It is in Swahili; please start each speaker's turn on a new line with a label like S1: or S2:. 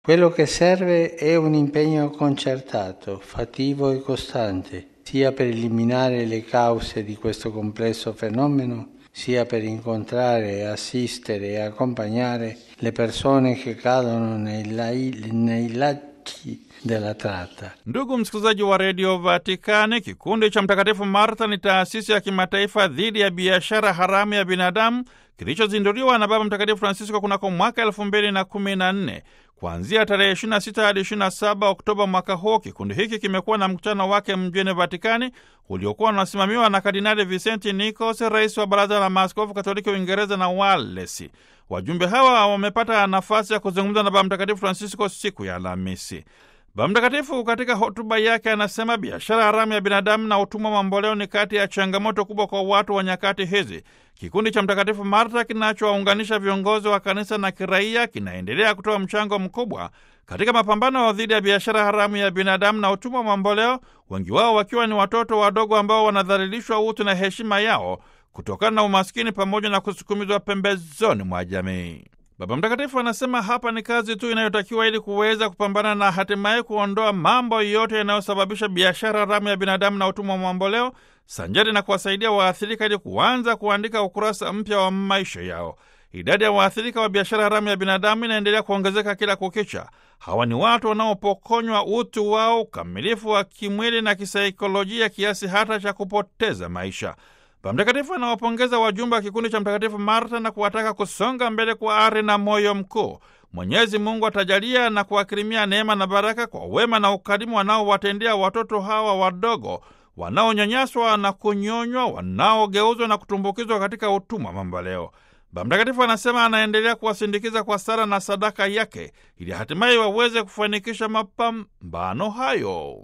S1: Quello che serve è un impegno concertato, fattivo e costante, sia per eliminare le cause di questo complesso fenomeno, sia per incontrare, assistere e accompagnare le persone che cadono nei, lai, nei lacci della tratta.
S2: Ndugu msikilizaji wa redio Vatikani, kikundi cha Mtakatifu Martha ni taasisi ya kimataifa dhidi ya biashara haramu ya binadamu kilichozinduliwa na Baba Mtakatifu Francisco kunako mwaka elfu mbili na kumi na nne. Kuanzia tarehe 26 hadi 27 Oktoba mwaka huu, kikundi hiki kimekuwa na mkutano wake mjini Vatikani uliokuwa unasimamiwa na Kardinali Vicenti Nicos, rais wa Baraza la Maaskofu Katoliki Uingereza na Walesi. Wajumbe hawa wamepata nafasi ya kuzungumza na Baba Mtakatifu Francisco siku ya Alhamisi. Baba Mtakatifu katika hotuba yake anasema biashara haramu ya binadamu na utumwa mamboleo ni kati ya changamoto kubwa kwa watu wa nyakati hizi. Kikundi cha Mtakatifu Martha kinachowaunganisha viongozi wa kanisa na kiraia kinaendelea kutoa mchango mkubwa katika mapambano dhidi ya biashara haramu ya binadamu na utumwa mamboleo, wengi wao wakiwa ni watoto wadogo ambao wanadhalilishwa utu na heshima yao kutokana na umaskini pamoja na kusukumizwa pembezoni mwa jamii. Baba Mtakatifu anasema hapa ni kazi tu inayotakiwa ili kuweza kupambana na hatimaye kuondoa mambo yote yanayosababisha biashara haramu ya binadamu na utumwa wa mamboleo, sanjari na kuwasaidia waathirika ili kuanza kuandika ukurasa mpya wa maisha yao. Idadi ya waathirika wa biashara haramu ya binadamu inaendelea kuongezeka kila kukicha. Hawa ni watu wanaopokonywa utu wao, ukamilifu wa kimwili na kisaikolojia, kiasi hata cha kupoteza maisha. Baba Mtakatifu anawapongeza wajumbe wa kikundi cha Mtakatifu Marta na kuwataka kusonga mbele kwa ari na moyo mkuu. Mwenyezi Mungu atajalia na kuwakirimia neema na baraka kwa wema na ukarimu wanaowatendea watoto hawa wadogo wanaonyanyaswa na kunyonywa, wanaogeuzwa na kutumbukizwa katika utumwa mamboleo. Baba Mtakatifu anasema anaendelea kuwasindikiza kwa sala na sadaka yake ili hatimaye waweze kufanikisha mapambano hayo.